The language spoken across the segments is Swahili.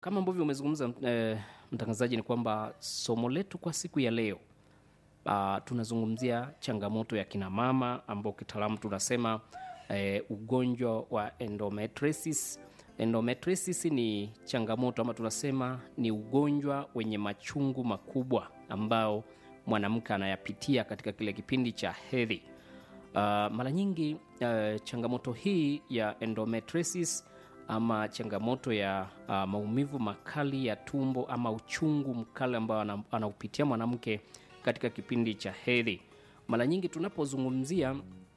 Kama ambavyo umezungumza eh, mtangazaji, ni kwamba somo letu kwa siku ya leo uh, tunazungumzia changamoto ya kina mama ambao kitaalamu tunasema eh, ugonjwa wa endometriosis. Endometriosis ni changamoto ama tunasema ni ugonjwa wenye machungu makubwa ambao mwanamke anayapitia katika kile kipindi cha hedhi. Uh, mara nyingi uh, changamoto hii ya endometriosis ama changamoto ya uh, maumivu makali ya tumbo ama uchungu mkali ambao ana- anaupitia mwanamke katika kipindi cha hedhi. Mara nyingi tunapozungumzia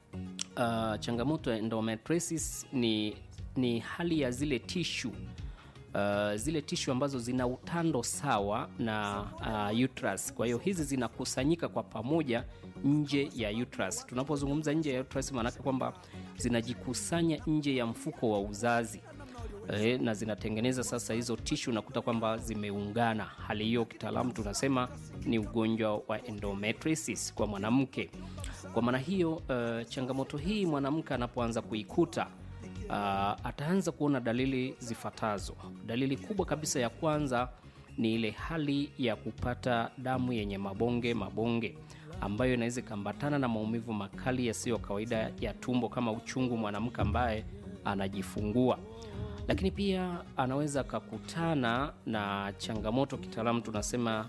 uh, changamoto ya endometriosis ni, ni hali ya zile tishu uh, zile tishu ambazo zina utando sawa na uh, uterus. Kwa hiyo hizi zinakusanyika kwa pamoja nje ya uterus. Tunapozungumza nje ya uterus, maanake kwamba zinajikusanya nje ya mfuko wa uzazi eh, na zinatengeneza sasa hizo tishu, nakuta kwamba zimeungana. Hali hiyo kitaalamu tunasema ni ugonjwa wa endometriosis kwa mwanamke. Kwa maana hiyo uh, changamoto hii mwanamke anapoanza kuikuta uh, ataanza kuona dalili zifuatazo. Dalili kubwa kabisa ya kwanza ni ile hali ya kupata damu yenye mabonge mabonge ambayo inaweza ikaambatana na maumivu makali yasiyo kawaida ya tumbo kama uchungu mwanamke ambaye anajifungua lakini pia anaweza akakutana na changamoto kitaalamu tunasema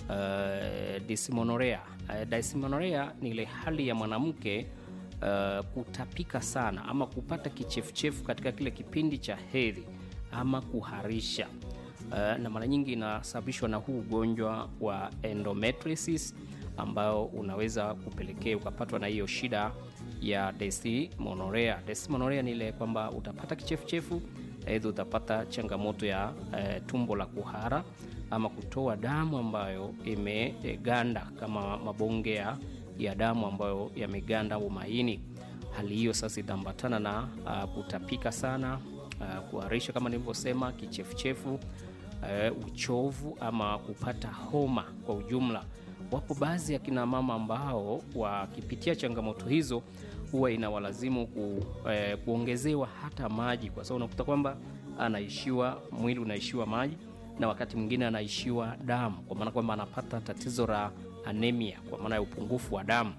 uh, dysmenorrhea. Uh, dysmenorrhea ni ile hali ya mwanamke uh, kutapika sana ama kupata kichefuchefu katika kile kipindi cha hedhi ama kuharisha uh, na mara nyingi inasababishwa na huu ugonjwa wa endometriosis ambao unaweza kupelekea ukapatwa na hiyo shida ya dysmenorrhea. Dysmenorrhea ni ile kwamba utapata kichefuchefu, aidha utapata changamoto ya eh, tumbo la kuhara ama kutoa damu ambayo imeganda kama mabonge ya, ya damu ambayo yameganda au maini. Hali hiyo sasa itaambatana na uh, kutapika sana, uh, kuharisha kama nilivyosema, kichefuchefu, uh, uchovu ama kupata homa kwa ujumla. Wapo baadhi ya kina mama ambao wakipitia changamoto hizo huwa inawalazimu ku, eh, kuongezewa hata maji, kwa sababu unakuta kwamba anaishiwa mwili unaishiwa maji na wakati mwingine anaishiwa damu, kwa maana kwamba anapata tatizo la anemia, kwa maana ya upungufu wa damu.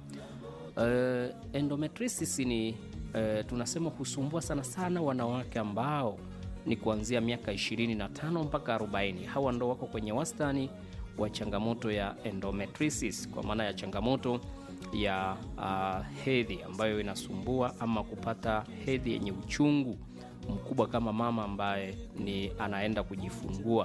Uh, endometriosis ni uh, tunasema husumbua sana sana wanawake ambao ni kuanzia miaka 25 mpaka 40. Hawa ndo wako kwenye wastani wa changamoto ya endometriosis, kwa maana ya changamoto ya uh, hedhi ambayo inasumbua ama kupata hedhi yenye uchungu mkubwa kama mama ambaye ni anaenda kujifungua.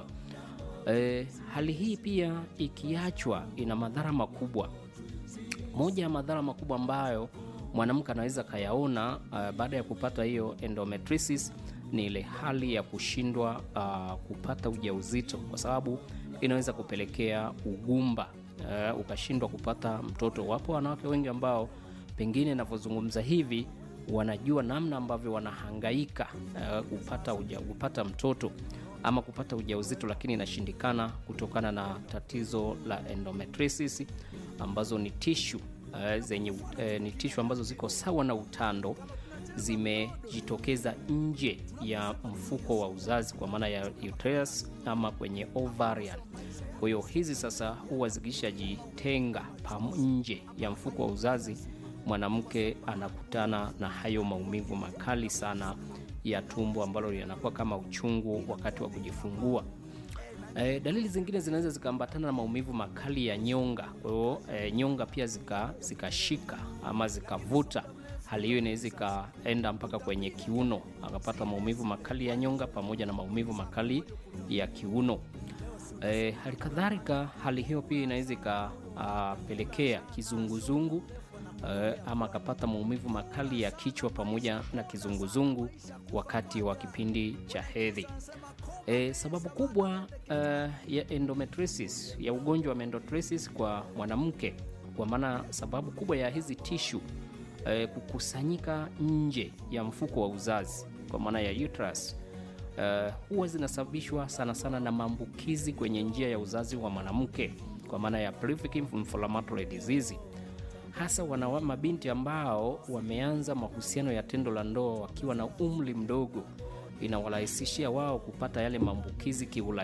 E, hali hii pia ikiachwa ina madhara makubwa. Moja ya madhara makubwa ambayo mwanamke anaweza kayaona uh, baada ya kupata hiyo endometriosis ni ile hali ya kushindwa uh, kupata ujauzito, kwa sababu inaweza kupelekea ugumba uh, ukashindwa kupata mtoto. Wapo wanawake wengi ambao pengine navyozungumza hivi wanajua namna ambavyo wanahangaika uh, kupata, uja, kupata mtoto ama kupata ujauzito, lakini inashindikana kutokana na tatizo la endometriosis ambazo ni tishu uh, zenye uh, ni tishu ambazo ziko sawa na utando zimejitokeza nje ya mfuko wa uzazi kwa maana ya uterus ama kwenye ovarian. Kwa hiyo hizi sasa huwa zikishajitenga pam- nje ya mfuko wa uzazi, mwanamke anakutana na hayo maumivu makali sana ya tumbo ambalo linakuwa kama uchungu wakati wa kujifungua. E, dalili zingine zinaweza zikaambatana na maumivu makali ya nyonga. Kwa hiyo e, nyonga pia zika- zikashika ama zikavuta. Hali hiyo inaweza ikaenda mpaka kwenye kiuno, akapata maumivu makali ya nyonga pamoja na maumivu makali ya kiuno. E, hali kadhalika hali hiyo pia inaweza ikapelekea kizunguzungu e, ama akapata maumivu makali ya kichwa pamoja na kizunguzungu wakati wa kipindi cha hedhi. E, sababu kubwa uh, ya endometriosis ya ugonjwa wa endometriosis kwa mwanamke, kwa maana sababu kubwa ya hizi tishu uh, kukusanyika nje ya mfuko wa uzazi kwa maana ya uterus uh, huwa zinasababishwa sana sana na maambukizi kwenye njia ya uzazi wa mwanamke kwa maana ya pelvic inflammatory disease hasa wana mabinti ambao wameanza mahusiano ya tendo la ndoa wakiwa na umri mdogo inawarahisishia wao kupata yale maambukizi kiurahisi